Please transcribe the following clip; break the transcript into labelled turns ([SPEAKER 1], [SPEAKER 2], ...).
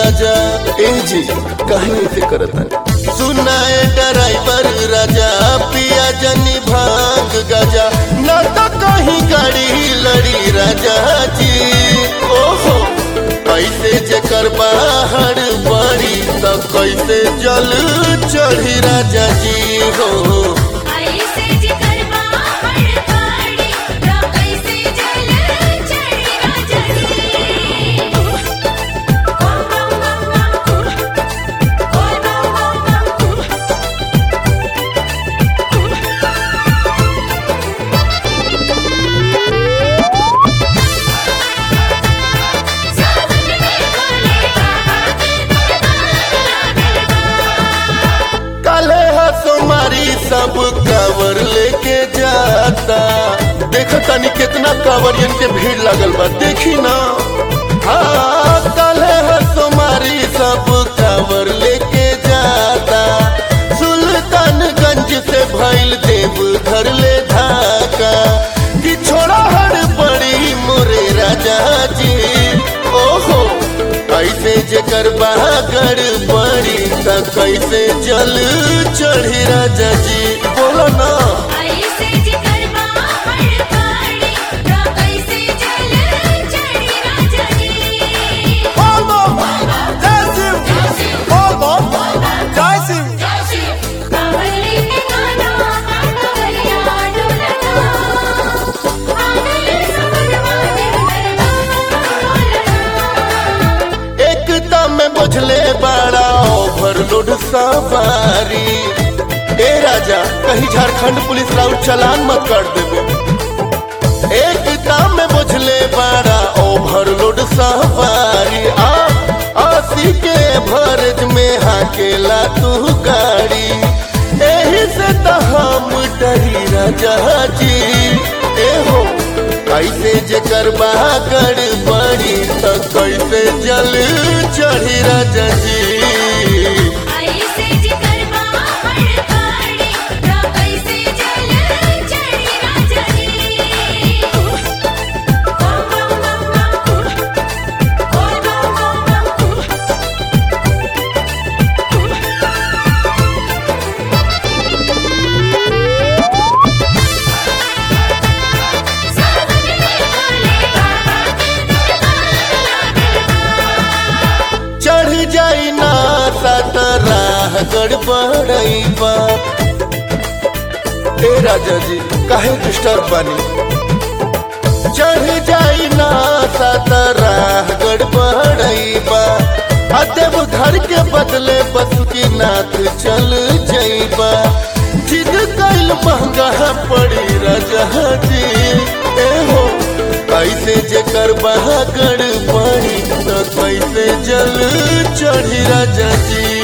[SPEAKER 1] राजा ए जी कहीं ऐसे करता सुनाए ड्राइवर राजा पिया जनी भाग गजा न तो कहीं गाड़ी लड़ी राजा जी ओहो कैसे जेकर बाहर बड़ी तो कैसे जल चढ़ी राजा जी हो
[SPEAKER 2] ऐसे जिकर बाहर पड़ी तो कैसे जल चढ़ी राजा जी ओ बम बम बम ओ बम बम बम सावन में भोले बाबा के दरबार लागल बा
[SPEAKER 1] काले हसुमारी सब कावर लेके जाता देख तनी कितना कावरियन के भीड़ लगल बा देखी ना हाँ काले हसुमारी सब कावर लेके जाता सुल्तानगंज से भइल देव घर ले धाका कि छोड़ा हड़ बड़ी मोरे राजा जी ओहो कैसे जेकर बहागर बड़ी त कैसे जल चढ़ी राजा जी बोलो ना
[SPEAKER 2] ऐसे जिकर बाहर पड़ी तो कैसे जल चढ़ी राजा जी कावली के गाना कावलिया डोलना आगले समनवा देवरना
[SPEAKER 1] एकता में बुझले बड़ा ओवरलोड सवारी ए राजा कहीं झारखंड पुलिस राउट चलान मत कर देवे एकता में बुझले बड़ा ओवरलोड सवारी आ आसी के भरज में हाकेला तू गाड़ी एही से तो हम डरी राजा जी ए हो कैसे जेकर बागड़ बड़ी तो कैसे जल चढ़ी राजा जी
[SPEAKER 2] ऐसे जिकर बाहर पड़ी तो कैसे जल चढ़ी राजा जी ओ बम बम बम ओ बम बम बम सावन में भोले बाबा के दरबार लागल बा
[SPEAKER 1] चढ़ जाई ना सात राह गड़बड़ई बा ए राजा जी काहे डिस्टर्ब बानी चढ़ जाई ना सात राह गड़बड़ई बा अदेव घर के बदले बस की नाथ चल जाइबा जिद कैल महंगा पड़ी राजा जी ए हो कैसे जेकर बहागड़ पड़ी तो कैसे जल चढ़ी राजा जी